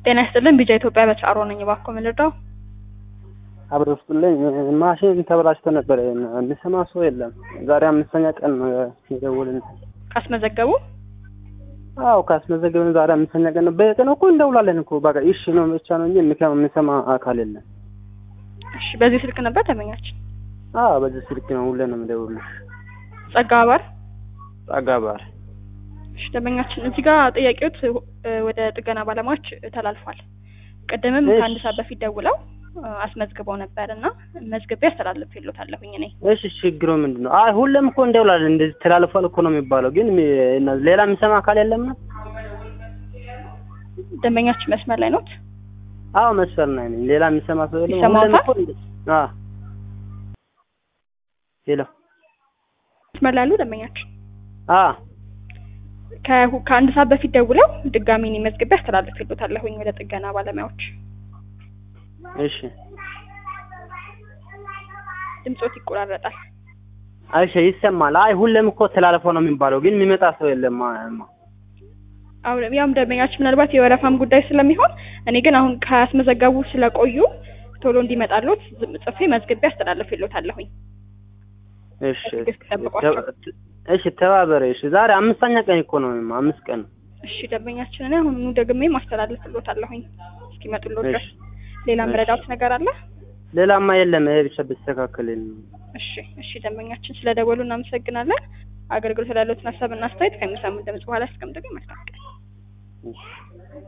ጤና ይስጥልን ቢጃ ኢትዮጵያ በቻሮ ነኝ። እባክዎ ምን ልርዳው? አብሮ ውስጥልኝ ማሽን ተበላሽቶ ነበር። የሚሰማ ሰው የለም። ዛሬ አምስተኛ ቀን ነው የደወልን። ካስመዘገቡ አዎ ካስመዘገብን ዛሬ አምስተኛ ቀን ነው። በየቀኑ እኮ እንደውላለን እኮ በቃ እሺ ነው ብቻ ነው እንጂ የሚሰማ አካል የለም። እሺ፣ በዚህ ስልክ ነበር ተመኛችን። አዎ በዚህ ስልክ ነው ሁሌ ነው የምደውልልሽ። ጸጋ አባር ጸጋ ባር እሺ፣ ደንበኛችን እዚህ ጋር ጥያቄዎት ወደ ጥገና ባለሙያዎች ተላልፏል። ቅድምም እሺ። ከአንድ ሰዓት በፊት ደውለው አስመዝግበው ነበር እና መዝግቤ አስተላልፌልዎታለሁኝ እኔ እሺ ችግሩ ምንድን ነው? አይ ሁሌም እኮ እንደውላለን እንደዚህ ተላልፏል እኮ ነው የሚባለው። ግን ሚ- ሌላ የሚሰማ አካል የለም ነው? ደንበኛችን መስመር ላይ ኖት? አዎ መስፈር ናይ ነኝ። ሌላ የሚሰማ ሰው የለም። ይሰማዎታል? ሁሌም እኮ እንደ- አዎ ሄሎ መስመር ላይ ያሉ ደንበኛችን አዎ ከሁ- ከአንድ ሰዓት በፊት ደውለው ድጋሚ እኔ መዝግቤ አስተላልፌልዎታለሁኝ ወደ ጥገና ባለሙያዎች። እሺ ድምጾት ይቆራረጣል። አይሽ ይሰማል። አይ ሁሌም እኮ ተላልፎ ነው የሚባለው። ግን የሚመጣ ሰው የለም። ማ- አሁን ያም ደንበኛችን ምናልባት የወረፋም ጉዳይ ስለሚሆን እኔ ግን አሁን ካስመዘገቡ ስለቆዩ ቶሎ እንዲመጣሉት ዝም ጽፌ መዝግቤ አስተላልፌልዎታለሁኝ። እሺ በትዕግስት ጠብቋቸው። ተ- እሺ ተባበረ። እሺ ዛሬ አምስተኛ ቀን እኮ ነው አምስት ቀን ነው። እሺ ደንበኛችን እኔ አሁን ደግሜ ማስተላልፍልዎታለሁኝ እስኪመጡልዎት ድረስ። እሺ ሌላ እሺ። መረዳት ነገር አለ? ሌላማ የለም። ይሄ ብቻ ቢስተካከል እሺ እሺ ደንበኛችን ስለደወሉ እናመሰግናለን። አገልግሎት ላሉትን ሀሳብና አስተያየት ከሚሰሙን ድምጽ በኋላ አስቀምጡልኝ። መልካም ቀን። እሺ